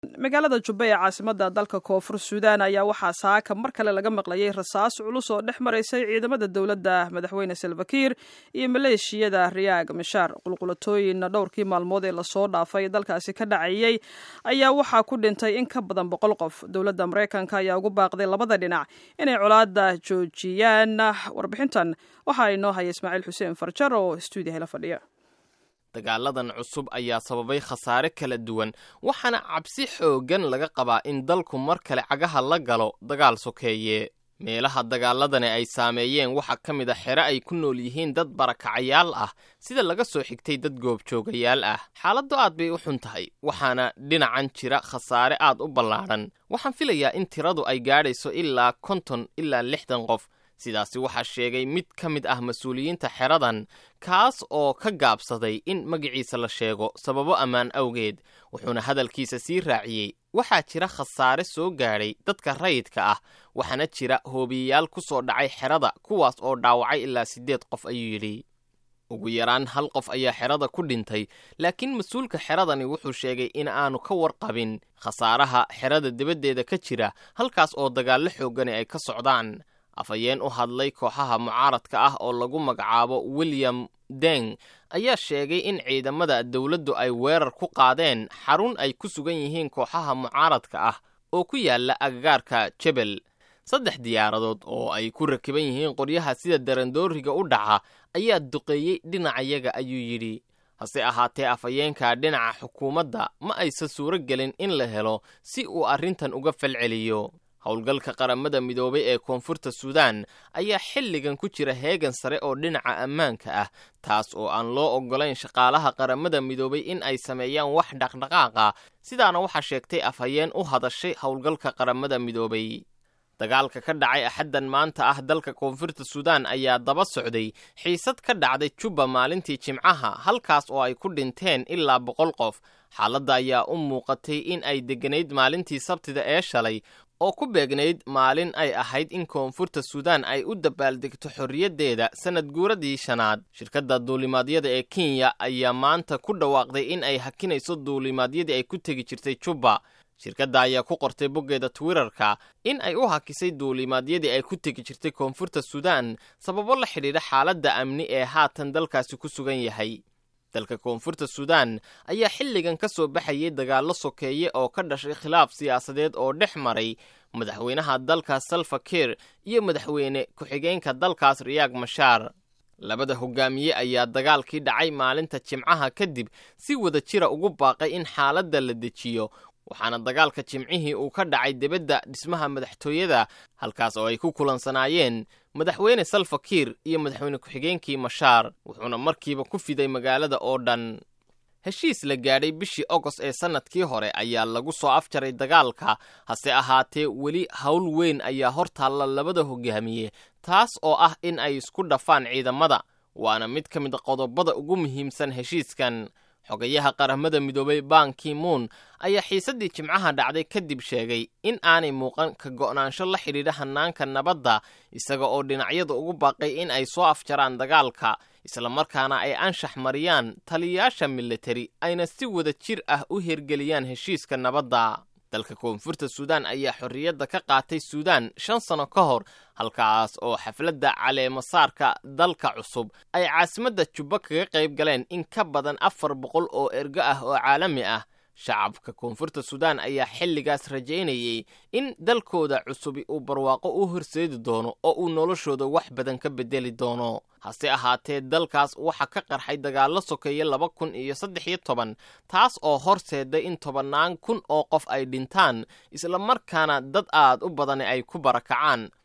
magaalada jubba ee caasimada dalka koonfur suudaan ayaa waxaa saaka mar kale laga maqlayay rasaas culus oo dhex maraysay ciidamada dowladda madaxweyne salvakiir iyo maleeshiyada riyaag mishaar qulqulatooyin dhowrkii maalmood ee lasoo dhaafay dalkaasi ka dhacayay ayaa waxaa ku dhintay in ka badan boqol qof dowladda maraykanka ayaa ugu baaqday labada dhinac inay colaada joojiyaan warbixintan waxaa inoo haya ismaaciil xuseen farjar oo stuudiyaha la fadhiya dagaaladan cusub ayaa sababay khasaare kala duwan waxaana cabsi xooggan laga qabaa in dalku mar kale cagaha la galo dagaal sokeeye meelaha dagaaladani ay saameeyeen waxaa ka mid a xere ay ku nool yihiin dad barakacayaal ah sida laga soo xigtay dad goobjoogayaal ah xaaladdu aad bay u xun tahay waxaana dhinacan jira khasaare aad u ballaadhan waxaan filayaa in tiradu ay gaadhayso ilaa konton ilaa lixdan qof sidaasi waxaa sheegay mid ka mid ah mas-uuliyiinta xeradan kaas oo ka gaabsaday in magaciisa la sheego sababo ammaan awgeed wuxuuna hadalkiisa sii raaciyey waxaa jira khasaare soo gaadhay dadka rayidka ah waxaana jira hoobiyayaal ku soo dhacay xerada kuwaas oo dhaawacay ilaa siddeed qof ayuu yidhi ugu yaraan hal qof ayaa xerada ku dhintay laakiin mas-uulka xeradani wuxuu sheegay in aanu ka warqabin khasaaraha xerada dibaddeeda ka jira halkaas oo dagaallo xooggani ay ka socdaan afhayeen u hadlay kooxaha mucaaradka ah oo lagu magacaabo william deng ayaa sheegay in ciidamada dowladdu ay weerar ku qaadeen xarun ay ku sugan yihiin kooxaha mucaaradka ah oo ku yaala agagaarka jebel saddex diyaaradood oo ay ku rakiban yihiin qoryaha sida darandooriga u dhaca ayaa duqeeyey dhinacayaga ayuu yidhi hase ahaatee afhayeenka dhinaca xukuumadda ma aysan suuro gelin in la helo si uu arrintan uga falceliyo howlgalka qaramada midoobay ee koonfurta suudaan ayaa xilligan ku jira heegan sare oo dhinaca ammaanka ah taas oo aan loo oggolayn shaqaalaha qaramada midoobay in ay sameeyaan wax dhaqdhaqaaqa sidaana waxaa sheegtay afhayeen u hadashay howlgalka qaramada midoobay dagaalka ka dhacay axaddan maanta ah dalka koonfurta suudaan ayaa daba socday xiisad ka dhacday jubba maalintii jimcaha halkaas oo ay ku dhinteen ilaa boqol qof xaaladda ayaa u muuqatay in ay degganayd maalintii sabtida ee shalay oo ku beegnayd maalin ay ahayd in koonfurta suudaan ay u dabaaldegto xorriyaddeeda sannad guuradii shanaad shirkadda duulimaadyada ee kenya ayaa maanta ku dhawaaqday in ay hakinayso duulimaadyadii ay ku tegi jirtay jubba shirkadda ayaa ku qortay boggeeda twitterka in ay u hakisay duulimaadyadii ay ku tegi jirtay koonfurta suudaan sababo la xidhiidha xaaladda amni ee haatan dalkaasi ku sugan yahay dalka koonfurta suudaan ayaa xilligan ka soo baxayay dagaallo sokeeye oo ka dhashay khilaaf siyaasadeed oo dhex maray madaxweynaha dalkaas salva kiir iyo madaxweyne ku-xigeenka dalkaas riyaag mashaar labada hogaamiye ayaa dagaalkii dhacay maalinta jimcaha kadib si wada jira ugu baaqay in xaaladda la dejiyo waxaana dagaalka jimcihii uu ka dhacay dibadda dhismaha madaxtooyada halkaas oo ay ku kulansanaayeen madaxweyne salva kiir iyo madaxweyne ku-xigeenkii mashaar wuxuuna markiiba ku fiday magaalada oo dhan heshiis la gaadhay bishii ogost ee sannadkii hore ayaa lagu soo afjaray dagaalka hase ahaatee weli howl weyn ayaa hor taalla labada hogaamiye taas oo ah in ay isku dhafaan ciidamada waana mid ka mid qodobada ugu muhiimsan heshiiskan xogayaha qaramada midoobay banki moon ayaa xiisaddii jimcaha dhacday kadib sheegay in aanay muuqan ka go'naansho la xidhiidha hannaanka nabadda isaga oo dhinacyada ugu baaqay in ay soo afjaraan dagaalka islamarkaana ay anshax mariyaan taliyayaasha militari ayna si wada jir ah u hirgeliyaan heshiiska nabadda dalka koonfurta suudaan ayaa xorriyadda ka qaatay suudaan shan sano ka hor halkaas oo xafladda caleemasaarka dalka cusub ay caasimadda jubba kaga qayb galeen in ka badan afar boqol oo ergo ah oo caalami ah shacabka koonfurta suudaan ayaa xilligaas rajaynayay in dalkooda cusubi uu barwaaqo u horseedi doono oo uu noloshooda wax badan ka beddeli doono hase ahaatee dalkaas waxaa ka qarxay dagaallo sokeeye laba kun iyo saddex iyo toban taas oo horseeday in tobannaan kun oo qof ay dhintaan islamarkaana dad aad u badani ay ku barakacaan